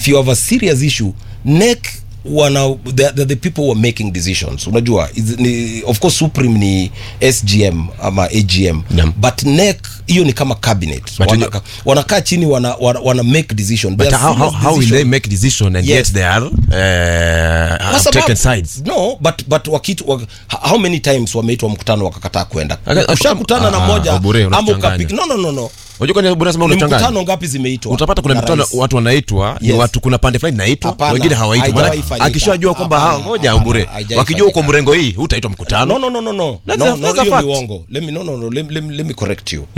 you have a serious issue NEC wana the, the, the people who are making decisions unajua is, ni, of course supreme ni sgm ama agm Naam. but NEC hiyo ni kama cabinet But wanaka, wanakaa chini wana, wana, wana make decision But They are how, how, serious how will they decision. make decision and Yes. yet they are uh, Kwa have sababu- taken sides? no but but wakitu wak, how many times wameitwa mkutano wakakataa kwenda Aka- ushakutana ah, na moja Obure, ama unachanganya. ukapik no no no no Unajua kwani unasema ni unachanganya? mkutano ngapi zimeitwa utapata kuna na mikutano rais? watu wanaitwa ni Yes. watu kuna pande fulani naitwa Hapana, wengine hawaitwi haijawahi Maana fanyika. akishajua kwamba Hapana, ha, ngoja hapana, ubure haijawahi wakijua uko fanyika. mrengo hii hutaitwa mkutano no no no no no That's no a- no that's a hiyo ni fact. uongo let me no no no let, let, let me correct you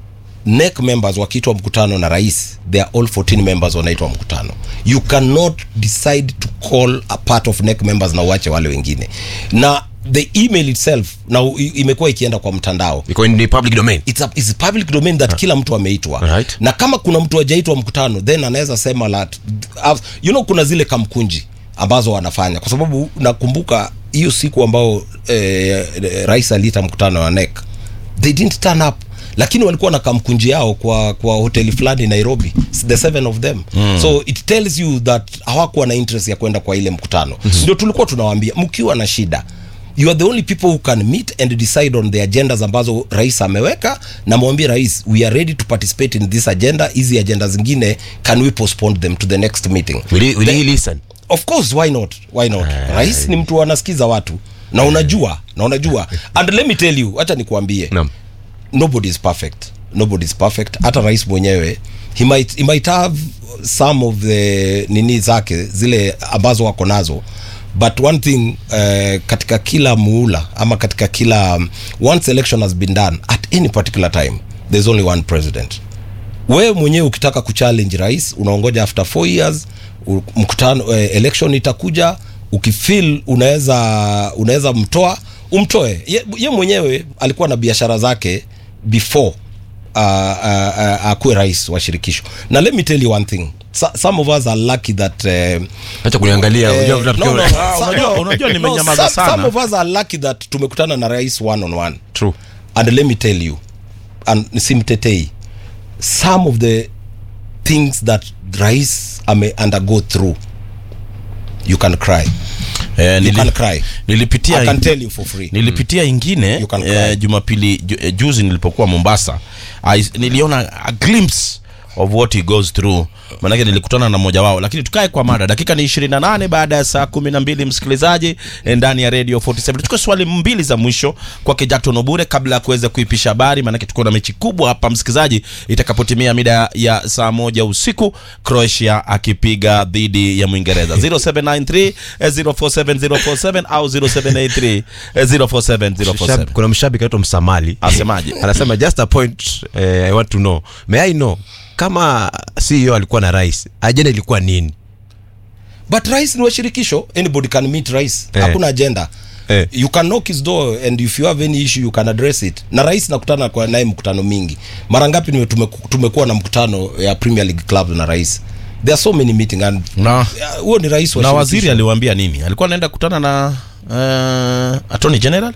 NEC members wakiitwa mkutano na rais they are all 14 members wanaitwa mkutano you cannot decide to call a part of NEC members na uache wale wengine na the email itself na u- imekuwa ikienda kwa mtandao iko in public domain it's, a, it's public domain that kila mtu ameitwa Alright. na kama kuna mtu ajaitwa mkutano then anaweza sema la you know kuna zile kamkunji ambazo wanafanya kwa sababu nakumbuka hiyo siku ambao eh, eh, rais aliita mkutano wa NEC they didn't turn up lakini walikuwa na kamkunji yao kwa kwa hoteli fulani nairobi the seven of them mm. so it tells you that hawakuwa na interest ya kwenda kwa ile mkutano mm-hmm. ndio tulikuwa tunawaambia mkiwa na shida you are the only people who can meet and decide on the agendas ambazo rais ameweka na mwambie rais we are ready to participate in this agenda hizi agenda zingine can we postpone them to the next meeting will he, will he listen of course why not why not rais ni mtu anasikiza watu na unajua na unajua and let me tell you acha nikuambie Naam. nobody is perfect nobody is perfect hata rais mwenyewe he might, he might have some of the nini zake zile ambazo wako nazo but one thing uh, katika kila muula ama katika kila um, once election has been done at any particular time there's only one president wewe mwenyewe ukitaka kuchallenge rais unaongoja after four years u- mkutano uh, election itakuja ukifil unaweza unaweza mtoa umtoe ye, ye mwenyewe alikuwa na biashara zake before uh, uh, uh, akuwe rais wa shirikisho na let me tell you one thing so, some of us are lucky that uh, acha kuniangalia Eh, unajua no, no, tunafikia- Ah, some- unajua- no, unajua no, nimenyamaza some- sana. some of us are lucky that tumekutana na rais one on one true and let me tell you and simtetei some of the things that rais ame undergo through you can cry Eh, you nili- can cry nilipitia i can tell you for free nilipitia ingine You can cry. eh, jumapili ju, eh, juzi nilipokuwa mombasa I, niliona a glimpse of what he goes through manake nilikutana na mmoja wao lakini tukae kwa mada dakika ni 28 baada ya saa 12 msikilizaji eh, ndani ya radio 47 tuchukue swali mbili za mwisho kwake jackton obure kabla ya kuweza kuipisha habari maanake tuko na mechi kubwa hapa msikilizaji itakapotimia mida ya saa moja usiku croatia akipiga dhidi ya mwingereza 0793 eh, 047047 au 0783 eh, 047047 Shab- kuna mshabiki anaitwa msamali asemaje anasema just a point eh, i want to know may i know kama ceo alikuwa na rais ajenda ilikuwa nini but rais ni wa shirikisho anybody can meet rais Eh. hakuna agenda Eh. you can knock his door and if you have any issue you can address it na rais nakutana kwa naye mkutano mingi mara ngapi nime- tumeku- tumekuwa na mkutano ya premier league club na rais there are so many meeting and na Yeah, huo ni rais wa na shirikisho. waziri aliwaambia nini alikuwa anaenda kutana na uh, attorney general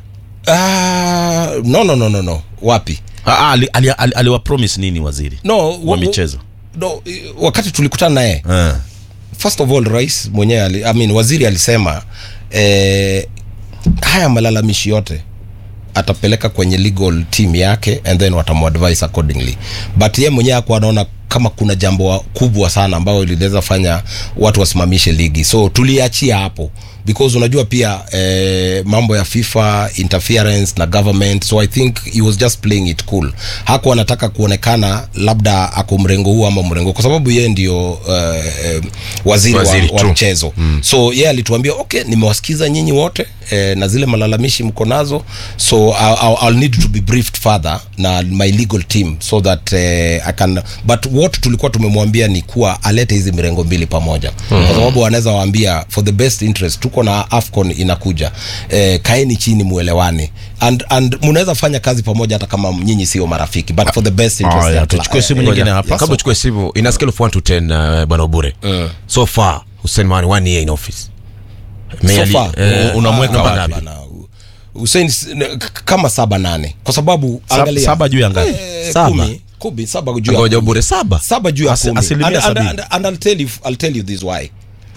Ah, no no no no no wapi Ah, ah, ali- ali- ali- aliwapromise nini waziri no wa michezo no, i- wakati tulikutana naye Eh. first of all rais mwenyewe ali, I mean, waziri alisema eh, haya malalamishi yote atapeleka kwenye legal team yake and then watamadvise accordingly but ye mwenyewe akuwa anaona kama kuna jambo wa- kubwa sana ambayo linaweza fanya watu wasimamishe ligi so tuliachia hapo because unajua pia eh, mambo ya fifa interference na government so i think he was just playing it cool hakuwa anataka kuonekana labda ako mrengo huu ama mrengo kwa sababu yeye ndio eh, eh, waziri, Waziri, wa, wa true. mchezo mm. so yeye alituambia okay nimewasikiza nyinyi wote eh, na zile malalamishi mko nazo so I'll, I'll, I'll need to be briefed further na my legal team so that eh, I can but what tulikuwa tumemwambia ni kuwa alete hizi mirengo mbili pamoja mm. kwa sababu wanaweza waambia for the best interest tuko na afcon inakuja eh, kaeni chini muelewane and, and munaweza fanya kazi pamoja hata kama nyinyi sio marafiki but for the best interest Haya, ya kla- tuchukue simu eh, nyingine eh, hapa. yes. kabla uchukue simu in a scale of 1 to 10 uh, bwana ubure so far hussein mani one year in office May So ali- far, eh, uh, unamweka ah, wapi? hapana. Hussein s- n- k- kama saba nane kwa sababu Sab- angalia saba juu ya ngapi? eh, Saba. kumi, kumi saba juu ya ngoja kumi. bure saba saba juu ya Asi- kumi. asilimia and, and, sabini. and, and I'll tell you, I'll tell you this why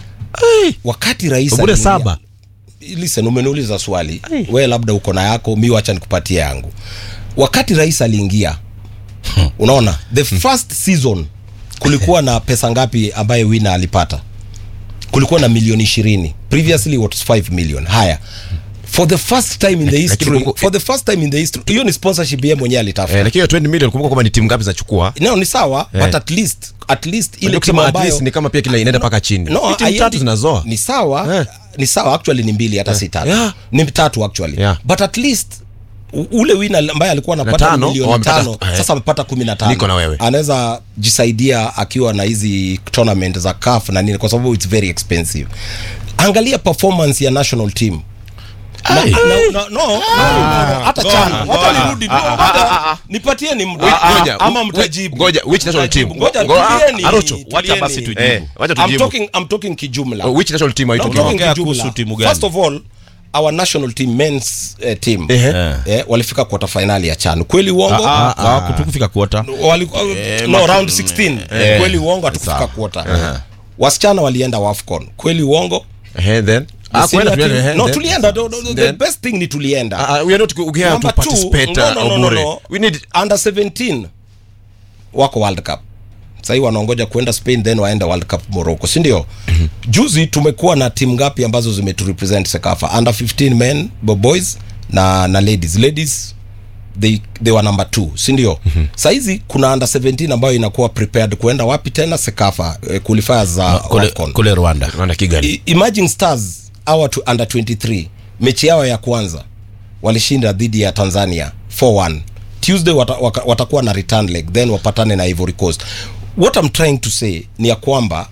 wakati rais bure aliingia- saba listen umeniuliza swali we labda uko na yako mi wacha nikupatie yangu wakati rais aliingia unaona the first season kulikuwa na pesa ngapi ambaye wina alipata kulikuwa na milioni ishirini previously what was 5 million haya for the first time in the history kumbuka- for the first time in the history hiyo ni sponsorship yeye mwenyewe alitafuta eh, lakini hiyo 20 million kumbuka kwamba ni timu ngapi zinachukua no ni sawa Eh. but at least at least ile Unajua timu kusema at ambayo least ni kama pia kila inaenda mpaka chini no, Ni timu haiendi- tatu zinazoa ni sawa Eh. ni sawa actually ni mbili hata si tatu Yeah. ni tatu actually Yeah. but at least u- ule wina ambaye alikuwa anapata tano, milioni wamepata- tano eh. sasa amepata kumi na tano Niko na wewe. anaweza jisaidia akiwa na hizi tournament za CAF na nini kwa sababu it's very expensive angalia performance ya national team na, na, na, no, no, no, hata chana wacha nirudi no, ngoja, nipatieni muda Ngoja, ama whi- mtajibu ngoja, which national Mtajibu. team? ngoja Ngo- ah, tulieni, Arocho, tulieni. wacha basi tujibu. Eh, wacha I'm tujibu. talking, I'm talking kijumla which national team are you I'm talking talking Tunaongea kijumla. kuhusu timu gani? First of all, our national team men's uh, team Ehe. eh, walifika quarter finali ya CHAN. Kweli uongo? kutukufika kuota Wali, no, round 16. eh. Kweli uongo hatukufika Sawa. quarter. Wasichana walienda WAFCON. Kweli uongo? Eh, then ah Senior kwenda tuende team- eh, no, then. tulienda. The, the, the Then- best thing ni tulienda. Ah, ah, we are not go- here to Number two, participate no, uh, no, no, no, Obure. no. we need under 17 wako world cup sahii wanaongoja kuenda spain then waenda world cup morocco sindio juzi tumekuwa na timu ngapi ambazo zimeturepresent sekafa under 15 men bo- boys na na ladies ladies they, they were number two sindio mm-hmm. sahizi kuna under 17 ambayo inakuwa prepared kuenda wapi tena sekafa eh, qualifiers za kule, Wafcon. kule rwanda Rwanda Kigali I- imagine stars awa tu under 23 mechi yao ya kwanza walishinda dhidi ya tanzania 4-1 tuesday wata, waka, watakuwa na return leg then wapatane na ivory coast what I'm trying to say ni ya kwamba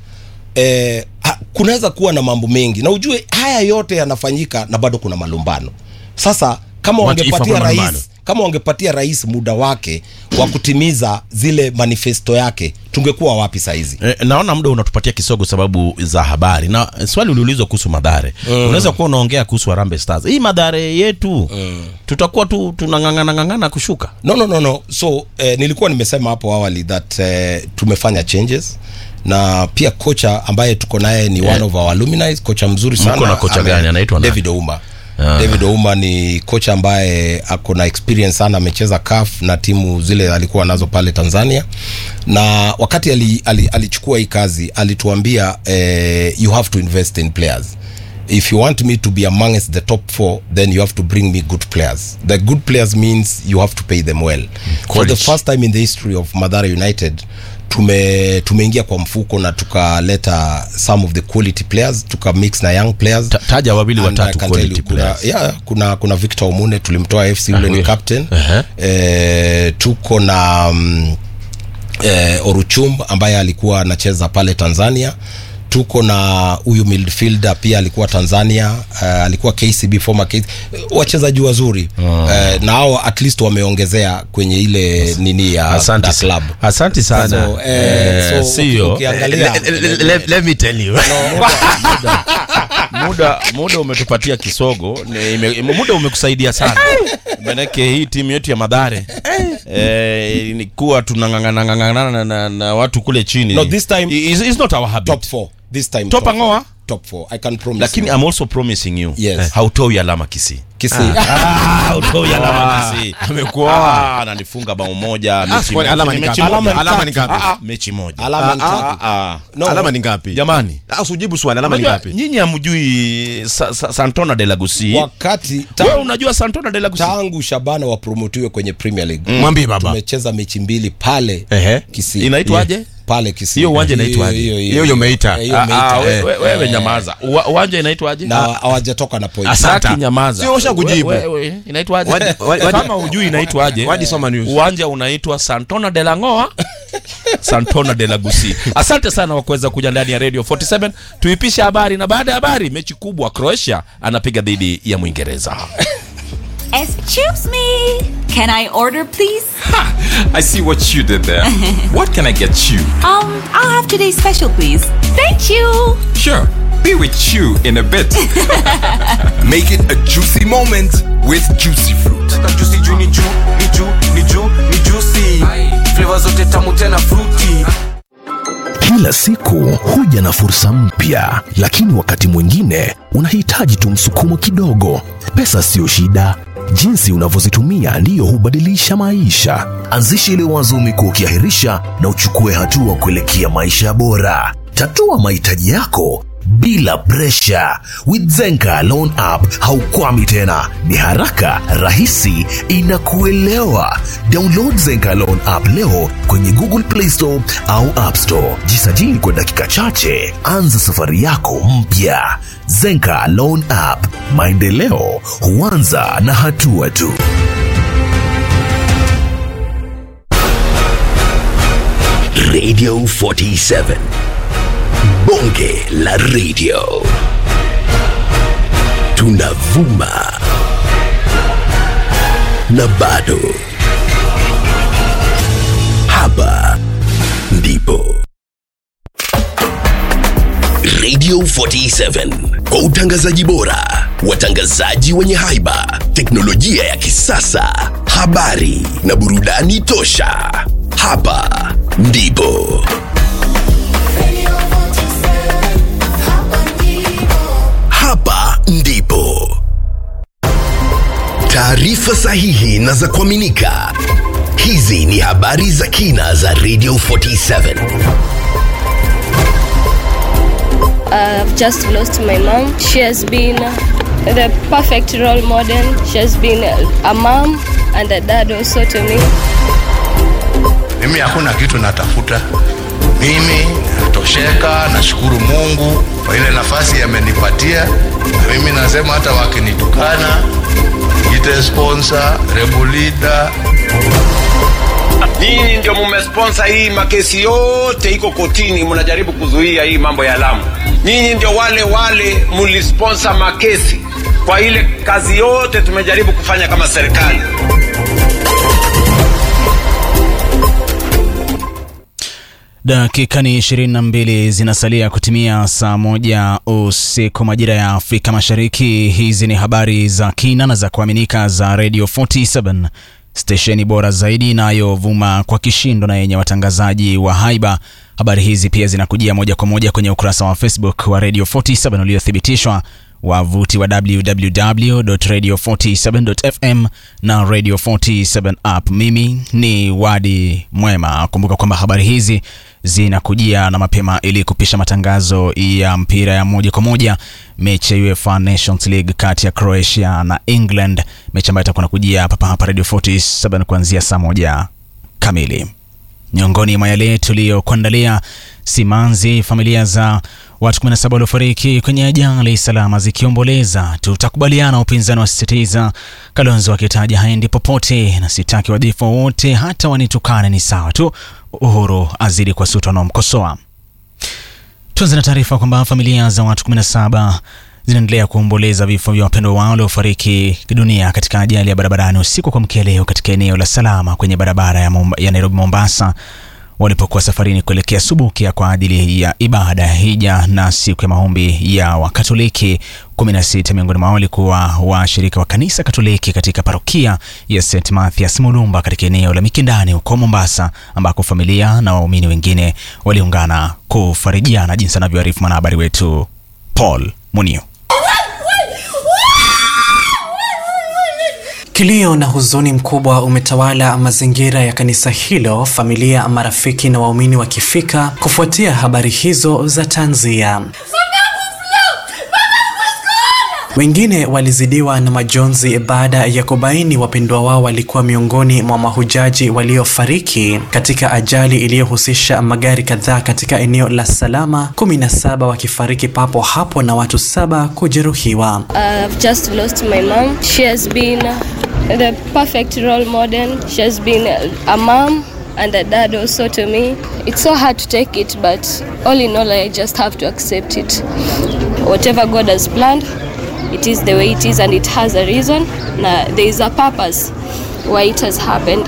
eh, ha- kunaweza kuwa na mambo mengi na ujue haya yote yanafanyika na bado kuna malumbano sasa kama What if wangepatia hakuna rais malumbano? kama wangepatia rais muda wake wa kutimiza zile manifesto yake tungekuwa wapi saizi Eh, naona muda unatupatia kisogo sababu za habari na eh, swali uliulizwa kuhusu madhare mm. unaweza kuwa unaongea kuhusu Harambee Stars hii madhare yetu mm. tutakuwa tu tunang'ang'ana ng'ang'ana kushuka no no no no so eh, nilikuwa nimesema hapo awali that eh, tumefanya changes na pia kocha ambaye tuko naye ni one of our alumni kocha mzuri sana Mko na kocha Ame- gani? Anaitwa nani? David Ouma David Ouma ni kocha ambaye ako na experience sana amecheza CAF na timu zile alikuwa nazo pale Tanzania na wakati ali, ali, alichukua hii kazi alituambia eh, you have to invest in players if you want me to be amongst the top four then you have to bring me good players the good players means you have to pay them well for the Quality. first time in the history of Madara United tume tumeingia kwa mfuko na tukaleta some of the quality players tuka mix na young players Ta- taja wawili And watatu I can quality tell you, kuna, players. yeah, kuna kuna Victor Omune tulimtoa FC ule ni huyo. captain Aha. eh, tuko na um, eh, Oruchum ambaye alikuwa anacheza pale Tanzania tuko na huyu midfielder pia alikuwa Tanzania uh, alikuwa KCB former KCB. wachezaji wazuri uh, na hao at least wameongezea kwenye ile nini ya asante da sa- club asante sana So, eh, Eh, so, sio ukiangalia Le- le- le- le- let me tell you muda muda umetupatia kisogo ni, ime, muda umekusaidia sana manake hii timu yetu ya madhare eh, ni kuwa tunang'ang'anang'ang'ana na, na, na watu kule chini No, this time- is, is not our habit top 4 this time Top four. ang'oa? top 4 i can promise lakini you. I'm also promising you Yes. hautoi alama kisii Kisii. hautoi alama kisii Amekuoa. Ah, ananifunga bao moja mechi kwani moja. alama ni mechi ngapi? moja. Alama ni Alama ni tatu. ngapi? Ah, ah, mechi moja alama ni Ah, tatu. Ah, No. alama ni ngapi jamani Ah, usijibu swali alama ni Unajua, ngapi nyinyi hamjui sa, sa, santona de la Gusi. wakati wewe tangu, unajua santona de la Gusi? tangu shabana wapromotiwe kwenye premier league mwambie baba tumecheza mechi mbili pale Ehe. Kisii. inaitwaje pale Kisii. Hiyo uwanja inaitwaje? Hiyo- hiyo- Hiyo hiyo umeita. hiyo Ah, umeita, ah, we- eh. we- wewe nyamaza Uwa- uwanja inaitwaje na hawajatoka na point Asante. Saki nyamaza Sio, usha kujibu. We- we- we- inaitwaje Wadi- wadi- kama hujui inaitwaje Wadi soma news. uwanja unaitwa santona de la ngoa santona de la gusi asante sana kwa kuweza kuja ndani ya radio 47 tuipishe habari na baada ya habari mechi kubwa croatia anapiga dhidi ya mwingereza Excuse me. Can I order, please? I see what you did there. what can I get you? Um, I'll have today's special, please. Thank you. Sure, be with you in a bit. Make it a juicy moment with juicy fruit. juicy juu ni juu ni juu ni juu ni juicy flavor flavor zote tamu tena fruity Kila siku huja na fursa mpya, lakini wakati mwingine unahitaji tu msukumo kidogo. Pesa sio shida, jinsi unavyozitumia ndiyo hubadilisha maisha. Anzisha ile wazo umekuwa ukiahirisha na uchukue hatua kuelekea maisha bora. Tatua mahitaji yako bila presha. With Zenka Loan App haukwami tena, ni haraka, rahisi, inakuelewa. Download Zenka Loan App leo kwenye Google Play Store au App Store. Jisajili kwa dakika chache, anza safari yako mpya. Zenka Loan App, maendeleo huanza na hatua tu. Radio 47 Bonge la Radio. Tunavuma na bado. Hapa ndipo Radio 47 kwa utangazaji bora, watangazaji wenye haiba, teknolojia ya kisasa, habari na burudani tosha. Hapa ndipo hapa ndipo taarifa sahihi na za kuaminika. Hizi ni habari za kina za Radio 47. I've just lost my mom. She has been the perfect role model. She has been a mom and a dad also to me. mimi hakuna kitu natafuta mimi natosheka nashukuru mungu kwa ile nafasi amenipatia na mimi nasema hata wakinitukana ite sponsor rebulida nyinyi ndio mumesponsa hii makesi yote iko kotini mnajaribu kuzuia hii mambo ya lamu nyinyi ndio wale wale mulisponsa makesi kwa ile kazi yote tumejaribu kufanya kama serikali Dakika ni 22 zinasalia kutimia saa moja usiku majira ya Afrika Mashariki. Hizi ni habari za kina na za kuaminika za Radio 47 stesheni bora zaidi inayovuma kwa kishindo na yenye watangazaji wa haiba. Habari hizi pia zinakujia moja kwa moja kwenye ukurasa wa Facebook wa Radio 47 uliothibitishwa wavuti wa www.radio47.fm na Radio 47 app. Mimi ni Wadi Mwema. Kumbuka kwamba habari hizi zinakujia na mapema ili kupisha matangazo ya mpira ya moja kwa moja, mechi ya UEFA Nations League kati ya Croatia na England, mechi ambayo itakuwa nakujia hapa hapa Radio 47 kuanzia saa moja kamili. Miongoni mwa yale tuliyokuandalia, simanzi familia za watu 17 waliofariki kwenye ajali salama zikiomboleza. Tutakubaliana, upinzani wasisitiza, Kalonzo akitaja haendi popote na sitaki wadhifa wote, hata wanitukane ni sawa tu. Uhuru azidi kwa suta wanaomkosoa. Tuanze na taarifa kwamba familia za watu 17 zinaendelea kuomboleza vifo vya wapendwa wao waliofariki dunia katika ajali ya barabarani usiku kwa mkia leo katika eneo la Salama kwenye barabara ya, Momba, ya Nairobi Mombasa walipokuwa safarini kuelekea Subukia kwa ajili ya ibada ya hija na siku ya maombi ya Wakatoliki. 16 miongoni mwao walikuwa washirika wa kanisa Katoliki katika parokia ya St Mathias Mulumba katika eneo la Mikindani huko Mombasa, ambako familia na waumini wengine waliungana kufarijiana, jinsi anavyoarifu mwanahabari wetu Paul Munio. Kilio na huzuni mkubwa umetawala mazingira ya kanisa hilo, familia, marafiki na waumini wakifika kufuatia habari hizo za tanzia. Wengine walizidiwa na majonzi baada ya kubaini wapendwa wao walikuwa miongoni mwa mahujaji waliofariki katika ajali iliyohusisha magari kadhaa katika eneo la Salama, 17 wakifariki papo hapo na watu saba kujeruhiwa. I've just lost my mom. She has been the perfect role model. She has been a mom and a dad also to me. It's so hard to take it, but all in all, I just have to accept it. Whatever God has planned, it is the way it is and it has a reason. Now, there is a purpose why it has happened.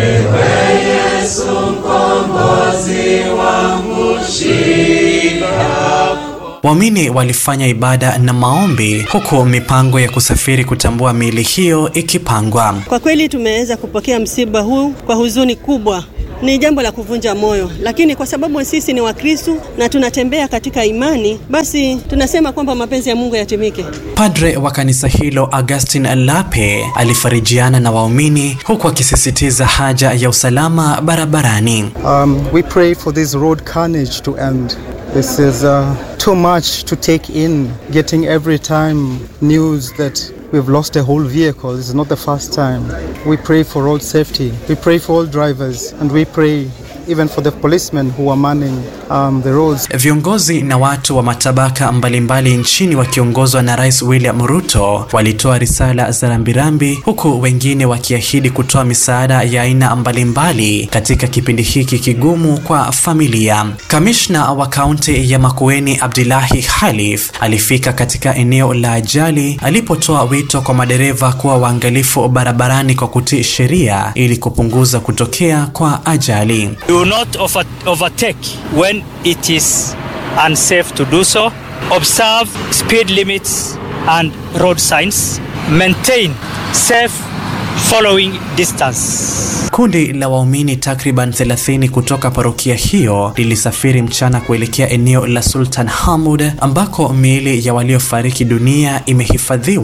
Waumini walifanya ibada na maombi huku mipango ya kusafiri kutambua miili hiyo ikipangwa. Kwa kweli tumeweza kupokea msiba huu kwa huzuni kubwa, ni jambo la kuvunja moyo, lakini kwa sababu sisi ni Wakristu na tunatembea katika imani, basi tunasema kwamba mapenzi ya Mungu yatimike. Padre wa kanisa hilo Augustin Lape alifarijiana na waumini huku akisisitiza haja ya usalama barabarani. Um, we pray for this road carnage to end. This is uh, too much to take in, getting every time news that we've lost a whole vehicle. This is not the first time. We pray for road safety. We pray for all drivers, and we pray even for the policemen who are manning um, the roads. Viongozi na watu wa matabaka mbalimbali nchini wakiongozwa na Rais William Ruto walitoa risala za rambirambi huku wengine wakiahidi kutoa misaada ya aina mbalimbali katika kipindi hiki kigumu kwa familia. Kamishna wa kaunti ya Makueni Abdullahi Khalif alifika katika eneo la ajali alipotoa wito kwa madereva kuwa waangalifu barabarani kwa kutii sheria ili kupunguza kutokea kwa ajali. Do not over overtake when it is unsafe to do so. Observe speed limits and road signs. Maintain safe following distance. Kundi la waumini takriban 30 kutoka parokia hiyo lilisafiri mchana kuelekea eneo la Sultan Hamud ambako miili ya waliofariki dunia imehifadhiwa